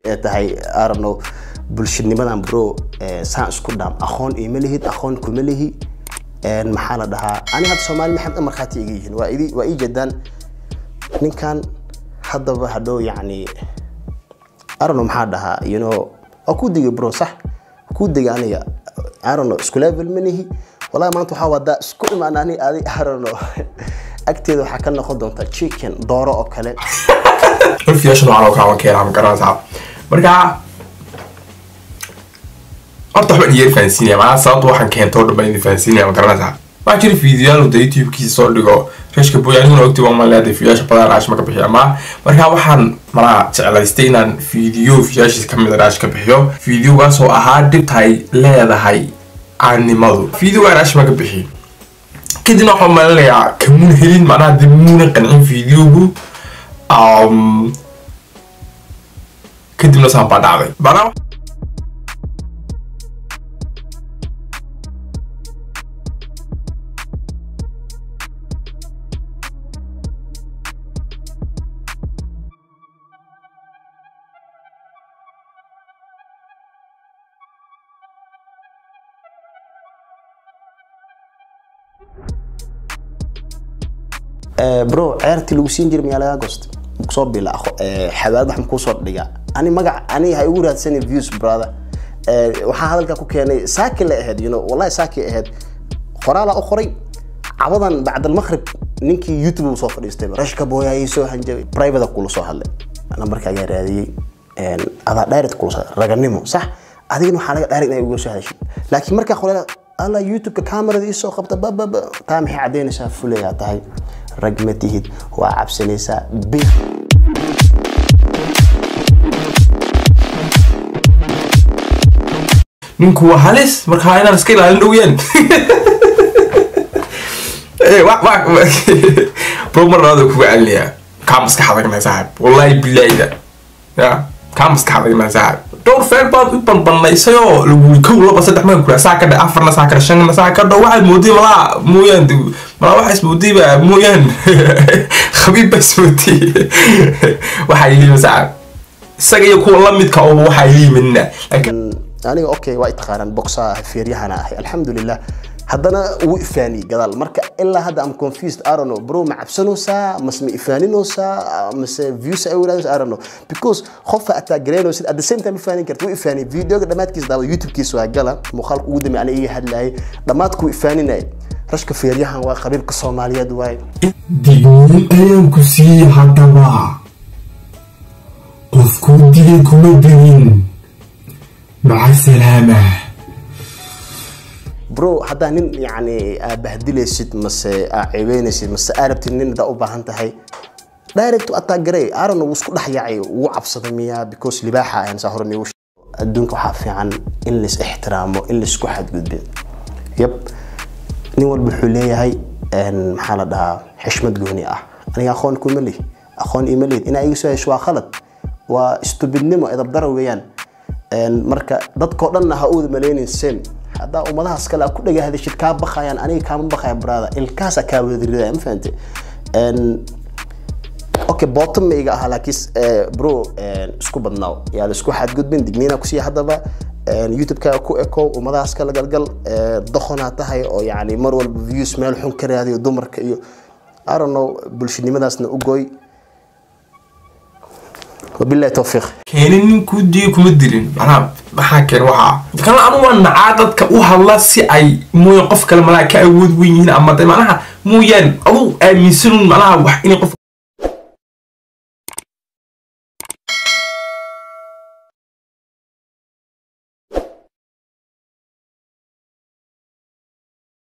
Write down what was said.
ee tahay arano bulshanimadan bro saan isku dhaam aqoon ima lihid aqoon kuma lihi maxaa la dhahaa ani hadda soomaali maxamed markhaati iga yihiin waa idi waa ii jeedaan ninkan haddaba hadhow yacni arano maxaa dhahaa you know waa ku digay bro sax ku digay aniga arano isku level ma nihi wallahi maanta waxaa wadaa isku imaan ani adi arano agteeda waxaa ka noqon doonta chicken dooro oo kale fiyaasha noocan oo kale waan keenaa ma garanaysaa marka horta waxbaan iyeer fahansiinaya macnaha sababta waxaan keento oo dhan baan idin fahansiinaya ma garanaysaa waxaa jira fiidiyaal da youtube-kiisa soo dhigo reeshka boy aniguna ogti waan maleeday fiidiyaasha badan raash ma ka bixiyo ama marka waxaan malaha jeclaystay inaan fiidiyo fiidiyaashiisa kamid a raash ka bixiyo fiidiyogaas oo ahaa dhibta ay leedahay caannimadu fiidiyogaa raash ma ka bixiyo kadibna waxaan malinayaa kamuun helin macnaha dib muuna qancin fiidiyogu kadibna saan baa dhacday macnaha bro ceertii lagu siin jiray miyaa lagaa goosta kusoo bila xabaad wax makuusoo dhigaa ani magac ani ha igu raadsanin views brother waxaa hadalka ku keenay saaki la ahayd you know wallahi saaki ahayd qoraalaa u qoray cabadan bacdalmaqrib ninkii youtube uu soo fadhiistay rashka booyaayay soo hanjabay private kula soo hadlay nambarkaagaa raadiyey adaa direct kula soo raganimo sax adigana waxaa laga direct inay uga soo hadashid laakiin markaa qoraala alla youtube-ka kamerada isoo qabta bababa taa maxay caddaynaysaa fuleyaa tahay rag ma tihid waa cabsanaysaa bi ninku waa halis markaa inaan iska ilaalin dhowiyaan bro mar labaad kuga celinayaa kaa maskax adagna saaxib wallahi bilaayda ya kaa maskax adagna saaxib dhowr feer baad u banbanaysay oo lagu kow laba saddex maa kula saa ka dhe afarna saa ka dhe shanna saa ka dho waxaad moodiyay malaa mooyaan malaa waxaa ismoodiyba mooyaan khabiib baa ismoodiyay waxaa yilima saaxib isaga iyo kuwa lamidka oo waxaa yiliminna laakiin aniga okay waa itaqaanaan boxaa feeryahana ahay alxamdulilah haddana wuu ifaaniyey gadaal marka ilaa hadda am confused I don't know bro ma cabsanaysaa mase ma ifaaninaysaa mase views ay wadaagaysaa I don't know because qofka ataa garaynaysid at the same time ifaanin karta wuu ifaaniyey videoga dhammaadkiisa daawada youtube-kiisa waa gala muuqaalka ugu dambe aniga iga hadlayay dhammaadku ifaaninay rashka feeryahan waa qabiilka soomaaliyeed waaye digniin ayaan ku siiyey haddaba qofkuu digay kuma digin maca salaama bro haddaa nin yani aa bahdilaysid mase aa ceebeynaysid mase aa rabtid nin hadaa u baahan tahay direct ataa garay arano wuu isku dhex yaacay wuu cabsaday miyaa because libaaxa ayaan saa hore niigu adduunka waxaa fiican in lais ixtiraamo in laisku xadgudbe yab nin walba wuxuu leeyahay maxaa la dhahaa xishmad gooni ah aniga aqoon kuma lihi aqoon ima lihid inaa iga soo hesho waa khalad waa stubidnimo edabdara weeyaan marka dadkao dhanna ha uuda malaynin same haddaa ummadahaas kale ku dhaga hadashid kaa bakayaan aniga kaama bakaya brada ilkaasa kaa wadaridaya ma fahante okay bottom ma iga ahaa laakiin bro isku badnaaw yaa la isku xadgudbin digniina kusiiya haddaba youtube-kaaga ku eko ummadahaas kala galgal doqonaa tahay oo yani mar walba views meel xun ka raadiyo dumarka iyo I don't know bulshanimadaasna u gooy wabillahi tawfiiq keenin ninkuu diyo kuma dirin macnaha maxaa keen waxaa kana anu waa nacaa dadka u hadla si ay mooyaan qof kale malaa ka awood weyn yihiin ama de macnaha mooyaan aduu aaminsanun macnaha wax inay qof